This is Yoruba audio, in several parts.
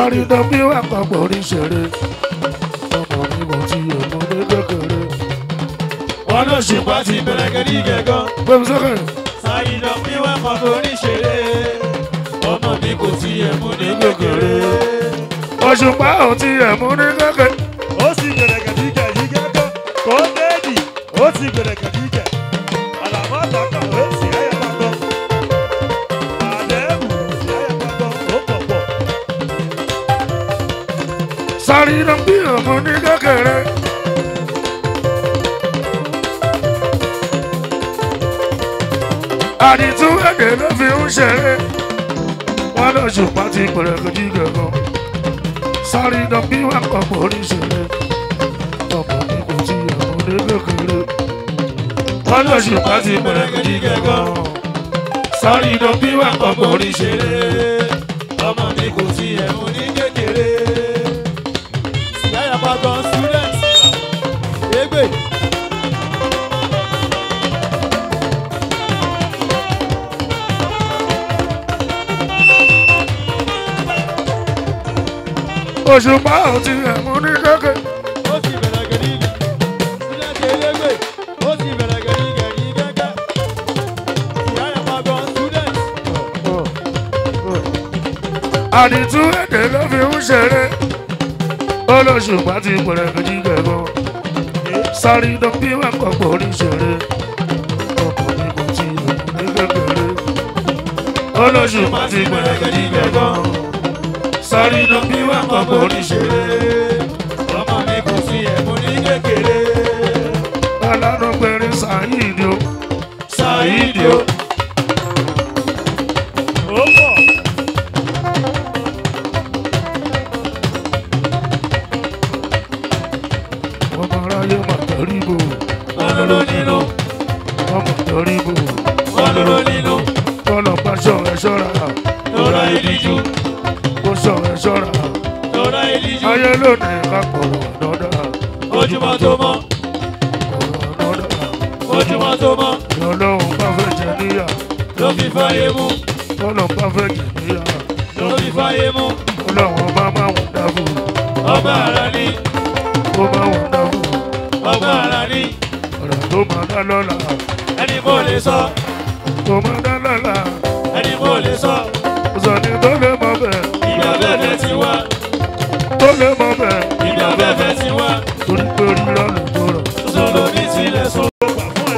sáré dán bí wà papọ̀ orí ṣeré ọmọ mi kò tí yẹ mú ní kékeré wọn ló ṣùpá ti bẹ̀rẹ̀ gẹ̀dí gẹ̀gán. gbẹmí sókè sáyidọ̀ bí wọ́n kọ́ forí ṣeré ọmọ mi kò tiẹ̀ mú ní kékeré. òṣùpá ò tí yẹ mú ní kékeré ó sì bẹ̀rẹ̀ gẹ̀dígẹ̀ yìí gẹ́gẹ́ kó déèdì ó sì bẹ̀rẹ̀ gẹ̀dígẹ̀ àlàmọ́ àtàkà ó sì ẹ̀yẹ pàtó àdéhùn sì ẹ̀yẹ pàtó ó pọ̀ pọ̀ sáré dán bí wà mú ní kékeré. àdìtú èdè ló fi ń ṣeré wọn lọ ṣùpá ti pẹ̀rẹ̀ lójú gẹ̀gàn sáré dán bí wà papọ̀ orí ṣeré ọmọ mi kò tí yẹ mú ní kékeré wọn lọ ṣùpá ti pẹ̀rẹ̀ lójú gẹ̀gàn sáré dán bí wà papọ̀ orí ṣeré. ọmọ mi kò tiẹ̀ mú ní kékeré. yàrá pàgọ́ student égbè. òṣùpá ò tí yẹ mú ní kékeré. ó sì bẹ̀rẹ̀ gẹ̀dí student elégbè. ó sì bẹ̀rẹ̀ gẹ̀dí gẹ̀dí gẹ́gẹ́. yàrá pàgọ́ student. àdìtú èdè ló fi ń ṣeré olóṣùpá ti pẹ̀rẹ̀ méjì gẹ̀gàn sáré dán bí wà pọ̀pọ̀ orí ṣeré ọkọ̀ mi kò tí ì ní kékeré olóṣùpá ti pẹ̀rẹ̀ méjì gẹ̀gàn sáré dán bí wà pọ̀pọ̀ orí ṣeré ọmọ mi kò tiẹ̀ mú ní kékeré. alánú pẹ̀rẹ̀ sàyíìdì o sàyíìdì o ó pọ̀ ọmọ aráyé mà tẹ̀rí bò wọn lóró nínú ọmọ tẹ̀rí bò wọn lóró nínú. kọ́lọ̀ bá ṣọ̀ ẹ̀ ṣọ́ra lọ́ra ìdíjú kó ṣọ̀ ẹ̀ ṣọ́ra lọ́ra ìdíjú. ayé lónìí ká kọ̀rọ̀ àdọ́dá ojúmọ́ tó mọ́ kọ̀rọ̀ àdọ́dá. ojúmọ́ tó mọ́ ọlọ́run bá fẹ́ jẹ níyà ló fi fáyé mú ọlọ́run bá fẹ́ jẹ níyà ló fi fáyé mú ọlọ́run bá máa wọ̀n dábò ọba ara ní ó máa wọ̀n dábò ọba ara ní ọ̀rọ̀ tó máa dá lọ́la ẹni kò lè sọ tó máa dá lọ́la ẹni kò lè sọ sọ̀ni tó lè mọ bẹ̀ ìgbà bẹ́ẹ̀ ti wá tó lè mọ bẹ̀ ìgbà bẹ́ẹ̀ ti wá torí pé rírọ̀ ló tó rọ̀ sọ̀rọ̀ ní tilẹ̀ sọ. ó gbà fún ẹ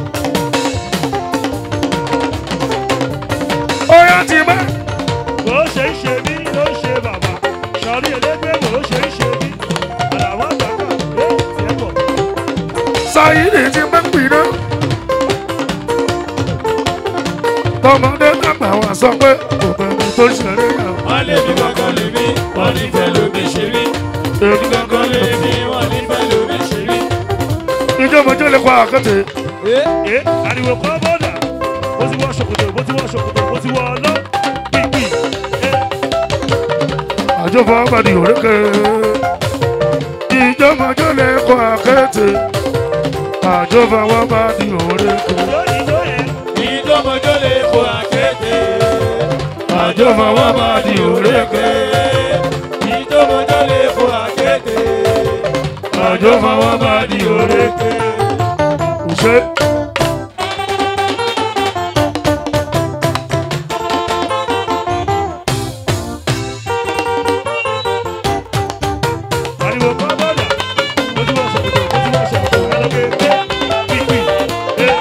ó yá ti bá bó ṣe ń ṣe mí ló ń ṣe bàbá sọrí elégbé bó ṣe ń ṣe mí àlàmọ́ àtàkà ó sì ẹ̀ pọ̀ sáyidì ti bá pìdán tọmọdé dàgbà wá sọ pé kò bẹ̀rù tó ṣeré yà wọ́n lé mi kankan lè mí wọ́n ní fẹ́ lómi ṣe mí èmi kankan lè mí wọ́n ní fẹ́ lómi ṣe mí. ìjọba lè kọ́ àkẹ́tẹ̀ ẹ ariwo kan bọ́dà ó ti wọ ṣòkòtò bó ti wọ ṣòkòtò bó ti wọ ọlọ́ pípì ẹ àjọpọ̀ àbàdì òrékè ìjọba lè kọ́ àkẹ́tẹ̀ àjọpọ̀ àbàdì òrékè lónìí ló yẹ ìjọmọjọ lè kó àkété àjọpọ̀ àbàdì òrékè ìjọmọjọ lè kó àkété àjọpọ̀ àbàdì òrékè òṣè. ariwo kan bọ́dà ó ti wọ ṣòkòtò bó ti wọ ṣòkòtò ẹ lọ́gbẹ́ ẹ pípì ẹ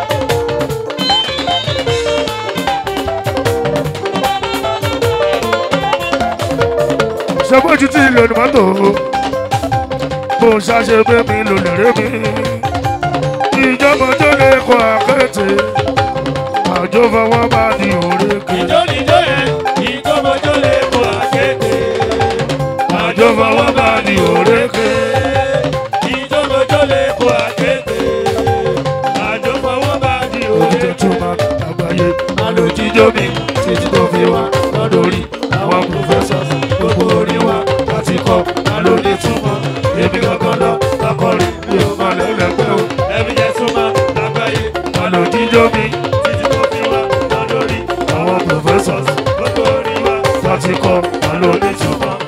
ṣàbójú tí ilé ní mọ́tò bó ṣàṣe pé mi lò lèrè mi ìjọba tó lè kọ àkẹ́tẹ̀ àjọ fọwọ́ bá di òrékè ìjọ níjọ yẹn ìjọmọjọ lè kó àkété àjọ fọwọ́ bá di òrékè ìjọmọjọ lè kó àkété àjọpọ̀wọ́ bá di òjò òde. tó máa àgbáyé alòjíjó mi títí tó fi wá lọ́dọ̀rí àwọn professors gbogbo orin wa láti kọ́ alóde túmọ̀ èmi gangan lọ lakọrin mi ò máa lẹ́lẹ́gbẹ́ o ẹ̀mí jẹ́ túmọ̀ lágbàáyé alòjíjó mi títí tó fi wá lọ́dọ̀rí àwọn professors gbogbo orin wa láti kọ́ alóde túmọ̀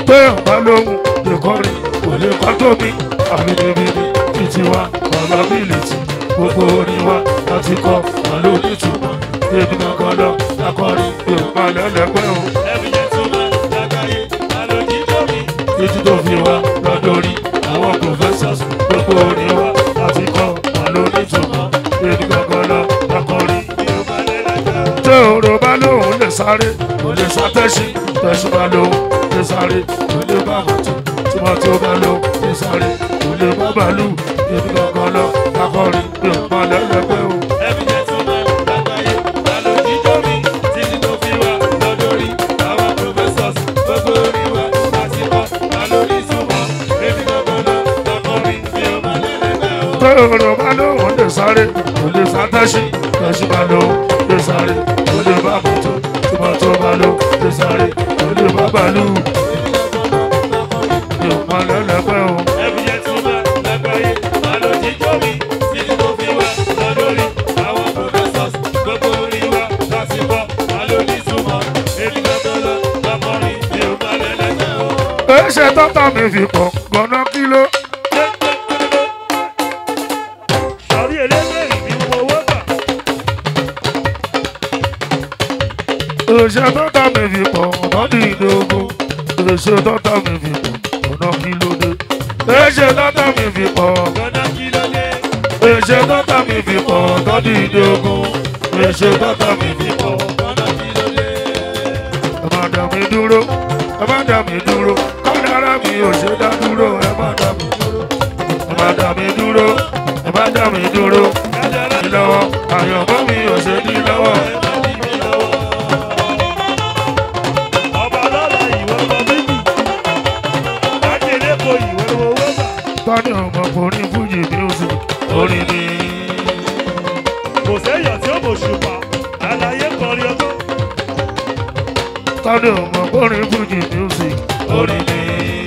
pé ọ̀bá lóhùn lè kọrin kò lè kọ́ tó mi àbídébídé títí wa ọ̀la bílìtì gbogbo orin wa láti kọ́ àlọ́ onítùmọ̀ ebi kankan lọ lakọrin yorùbá lẹ́lẹ́pẹ́ o Ẹbí yẹn tún máa lágbàáyé, àlòjì lómi. títí tó fi wá lọ́dọ̀rí àwọn professors gbogbo orin wa láti kọ́ àlọ́ onítùmọ̀ ebi kankan lọ lakọrin Yorùbá lẹ́lẹ́gbẹ́ o. tí òrò bá lóhùn lè sáré kò lè sá tẹ́sí tẹ́sí bá lóhùn lè sáré kò lè bá mọ́tò tí mọ́tò bá lóhùn lè sáré kò lè bá bàálù ebi kankan lọ lakọrin yorùbá lẹ́lẹ́pẹ́ o. Ẹbí yẹn tún máa lágbàáyé, àlòjì lómi. Títí tó fi wá lọ́dọ̀rí àwọn professors gbogbo orin wa láti kọ́ àlòjì túmọ̀. Ebi kankan lọ lakọrin Yorùbá lẹ́lẹ́gbẹ́ o. tó òrò bá lóhùn lè sáré kò lè sá tẹ́sí tẹ́sí bá lóhùn lè sáré kò lè bá mọ́tò tí mọ́tò bá lóhùn lè sáré kò lè bá bàálù yorùbá lẹ́lẹ́pẹ́ o. Ẹbí yẹn tún máa lágbàáyé, àlòjì lómi. Títí tó fi wá lọ́dọ̀rí àwọn professors gbogbo orin wa láti kọ́ àlòjì túmọ̀. Ebi kankan lọ lakọrin Yorùbá lẹ́lẹ́gbẹ́ o. ẹsẹ̀ tọ́tà mi fi pọ̀ gbọ́ná kíló. Sọ̀rí elégbèrè mi mọ owó gbà. ẹsẹ̀ tọ́tà mi fi pọ̀ ọ̀nà ìdógún. ẹsẹ̀ tọ́tà mi fi pọ̀ ọ̀nà kílódé. ẹsẹ̀ tọ́tà mi fi pọ̀ Gbọ́dọ̀ kí ló dé? ẹsẹ̀ tọ́tà mi fi pọ̀ ọ̀nà ìdógún. ẹsẹ̀ tọ́tà mi fi pọ̀. Gbọ́dọ̀ kí ló dé? ẹ má dá mi dúró ẹ má dá mi dúró kádàrá mi ò ṣe dá dúró ẹ má dá mi dúró ẹ má dá mi dúró ẹ má dá mi dúró Kádàrá ní lọ́wọ́ àyànmọ́ mi ò ṣe ní lọ́wọ́. ẹ má dí mi lọ́wọ́. Ọba lọ́la ìwọ lọ méjì. Lájèlé ko ìwọ lọ owó gbà. tọ́ni ọmọkùnrin fújì music orin ni Kò séèyàn tí ó mọ̀ ṣùpá. Àlàyé kọrin ọgbọ́n. tọ́ni ọmọkùnrin fújì music orin ni.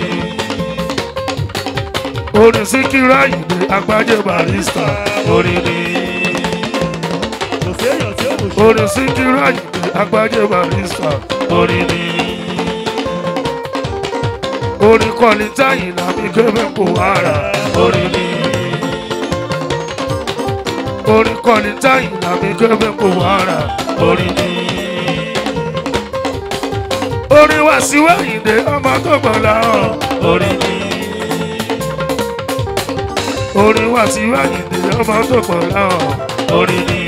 orin síkírà ìdè agbájé barista orin ni. Kò séèyàn tí ó mọ̀ ṣùpá. orin síkírà ìdè agbájé barista orin ni. orin kọ́ni táyìn làbí kébé kò wára orin ni. orin kọ́ni táyìn làbí kébé kò wára orin ni. orin wá sí wáyìndé ọmọ tó gbọ́dọ̀ hàn orin ni. orin wá sí wáyìndé ọmọ tó gbọ́dọ̀ hàn orin ni.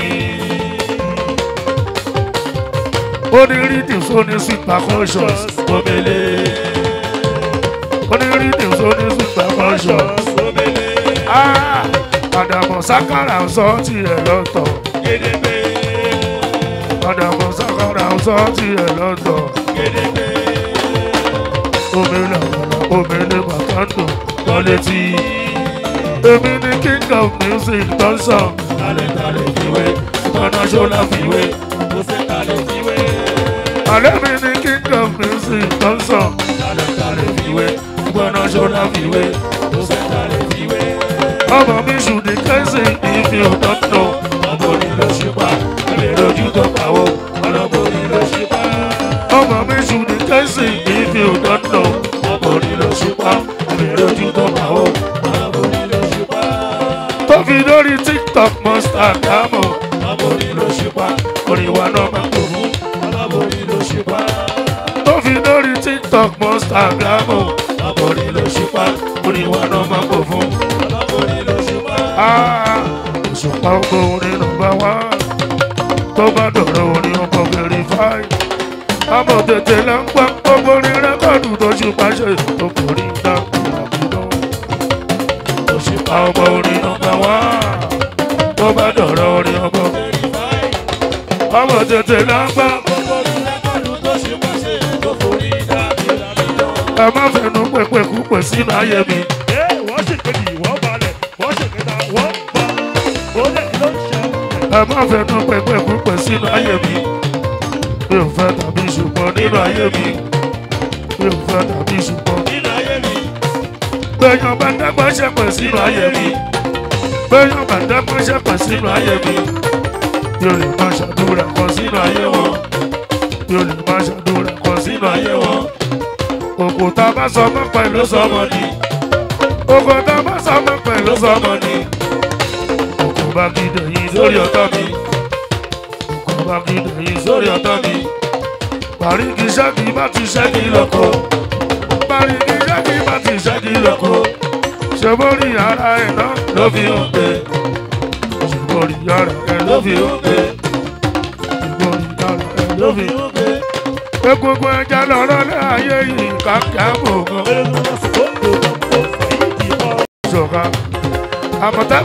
orin rhythms orin sweet percussions omele. orin rhythms orin sweet percussions. Omele, Ah, àdàmọ̀ sákàrà ń sọ tiẹ̀ lọ́tọ̀. gédégbé, àdàmọ̀ sákàrà ń sọ tiẹ̀ lọ́tọ̀. gédégbé. omele àgbàlá omele bàtàndò wọlé tí. èmi ni king of music tó ń sọ. Tálẹ̀tálẹ̀ fìwé, international fiwe. kò sẹ́tálẹ̀ fìwé. àlẹ́ mi ni king of music tó ń sọ. Tálẹ̀tálẹ̀ fiwe. international fiwe. kò sẹ́tálẹ̀ fìwé. ọmọ mi ṣùdí kẹ́sì ìfi òtọ́ nù. Ọmọbìnrin ló ṣípa, ẹ̀mí lójú tó kàwó. Ọlọ́bìnrin ló ṣípa, ọmọ mi ṣùdí kẹ́sì ìfi òtọ́ nù. ọmọbìnrin ló ṣípa, ẹ̀mí lójú tó kàwó. Ọlọ́bìnrin ló ṣípa, tó fi lórí tiktok monster dámọ̀. ọmọbìnrin ló ṣípa, orin wa náà máa kó fún. ọlọ́bìnrin ló ṣípa, tó fi lórí tiktok monster dámọ̀. ọmọbìnrin ló ṣípa, orin wa náà máa kó fún. ọlọ́bìnrin ló ṣípa. Ah, òṣùpá ọkọ orin nọ́mbà wá. tó bá dọ̀rọ̀ orin ọkọ̀ verify. àmọ̀ tètè là ń gbọ́ gbogbo orin rẹ́kọ̀dù tó ṣùpá ṣe ọkùnrin dákú àbúrò. òṣùpá ọkọ̀ orin nọ́mbà wá. tó bá dọ̀rọ̀ orin ọkọ̀ àmọ̀ tètè là ń gbọ́. ẹ má fẹnu pẹpẹ kúpẹ sínú ayé mi. Ẹ wọ́n sì kejì wọ́n balẹ̀. Wọ́n sì kẹta wọ́n bá. Ó lẹ̀ ló ń ṣe. ẹ má fẹnu pẹpẹ kúpẹ sínú ayé mi. mi ò fẹ́ tàbí ṣùgbọ́n nínú ayé mi. mi ò fẹ́ tàbí ṣùgbọ́n. gbẹ̀yàn bá dẹ́gbẹ́ ṣẹ̀pẹ̀ sínú ayé mi. gbẹ̀yàn bá dẹ́gbẹ́ ṣẹ̀pẹ̀ sínú ayé mi. mi ò lè má ṣàdúrà kan sínú ayé wọn. mi ò lè má ṣàdúrà kan sínú ayé wọn. òkúta bá sọmọ pẹ̀lú ló sọmọ ni òkúta bá sọmọ pẹ̀lú ló sọmọ ni òkú bá gidi yìí lórí lórí ọ̀tọ̀ mi òkú bá gidi yìí lórí lórí ọ̀tọ̀ mi parí kì í ṣẹ́gi bá ti ṣẹ́gi ṣẹ́gi lọ́kọ̀ lóko parí kì í ṣẹ́gi bá ti ṣẹ́gi ṣẹ́gi lọ́kọ̀ lóko ṣe borí ara ẹ̀ náà ló fi hàn pé ṣe borí ara ẹ̀ ló fi hàn pé ṣe borí ara ẹ̀ ló fi hàn pé egungun ẹja lọ́rọ́ lé ayé yìí kàkà gbogbo Erékùn lọ sí kóńdò lọ́pọ̀ fàyídì ọ̀. ṣọ̀ka àmọ̀tẹ́